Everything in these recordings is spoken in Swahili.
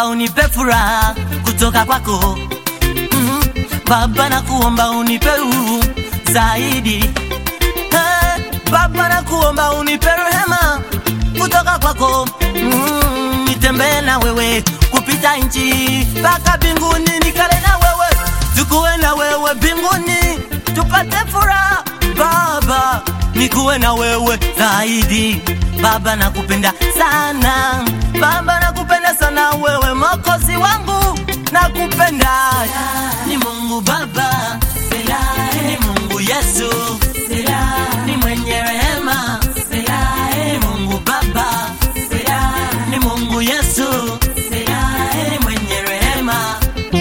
nakuomba unipe furaha kutoka kwako mm, Baba nakuomba unipe uhuru zaidi hey, Baba nakuomba unipe rehema kutoka kwako mm, nitembee na wewe kupita nchi mpaka mbinguni, nikale na wewe, tukuwe na wewe mbinguni, tupate furaha Baba, nikuwe na wewe zaidi Baba, nakupenda sana Baba, nakupenda sana wewe Mwokozi wangu, nakupenda ni Mungu Baba, ni Mungu Yesu, ni mwenye rehema, ni Mungu Baba, ni Mungu Yesu, ni mwenye rehema.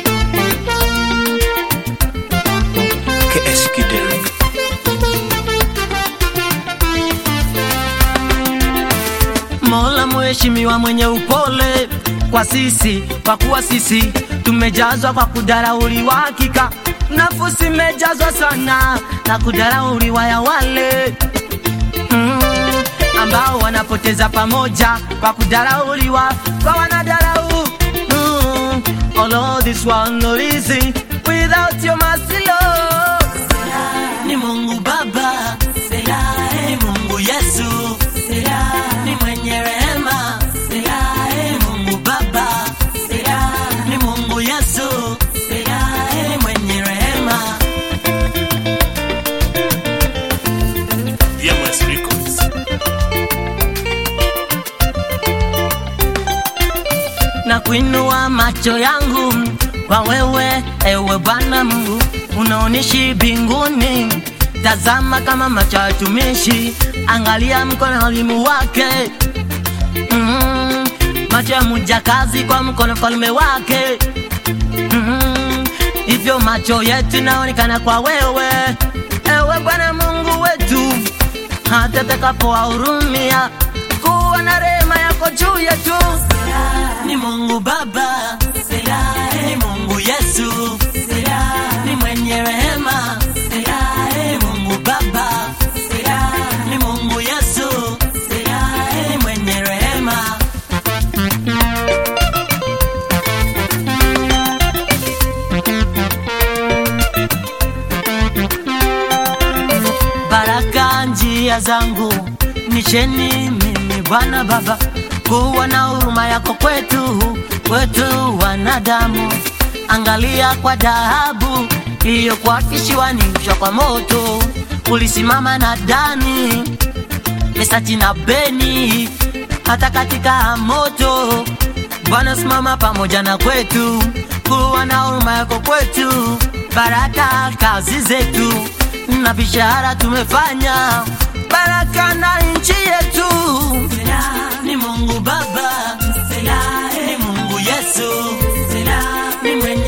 KS Kidel. Mola mheshimiwa mwenye upole kwa sisi, kwa kuwa sisi tumejazwa kwa kudharauliwa, hakika nafsi imejazwa sana na kudharauliwa ya wale mm, ambao wanapoteza pamoja kwa kudharauliwa kwa wanadharau mm, all of this one not easy without your mercy Lord ni Mungu Baba, ni Mungu Yesu, ni mwenye rehema, ni Mungu Baba, ni Mungu Yesu, ni mwenye rehema. VMS Records. na kuinua macho yangu kwa wewe, ewe Bwana Mungu, unaonishi mbinguni. Tazama kama macho ya watumishi, angalia mkono wa walimu wake mm, macho ya mjakazi kwa mkono mfalme wake mm, hivyo macho yetu naonekana kwa wewe, ewe Bwana Mungu wetu, hata takapowahurumia kuwa na rehema yako juu yetu. Ni Mungu Baba, ni Mungu Yesu, ni mwenye rehema, ni Mungu Baba, ni Mungu Yesu, ni mwenye rehema. baraka njia zangu nisheni mimi Bwana Baba, kuwa na huruma yako kwetu, kwetu wanadamu. Angalia kwa dhahabu iliyokuwa kisiwanishwa kwa moto, ulisimama na Dani, Mesaki na Beni, hata katika moto Bwana simama pamoja na kwetu, kuwa na huruma yako kwetu, baraka kazi zetu na bishara tumefanya, baraka na nchi yetu. Ni Mungu Baba, ni Mungu Yesu, ni mwenye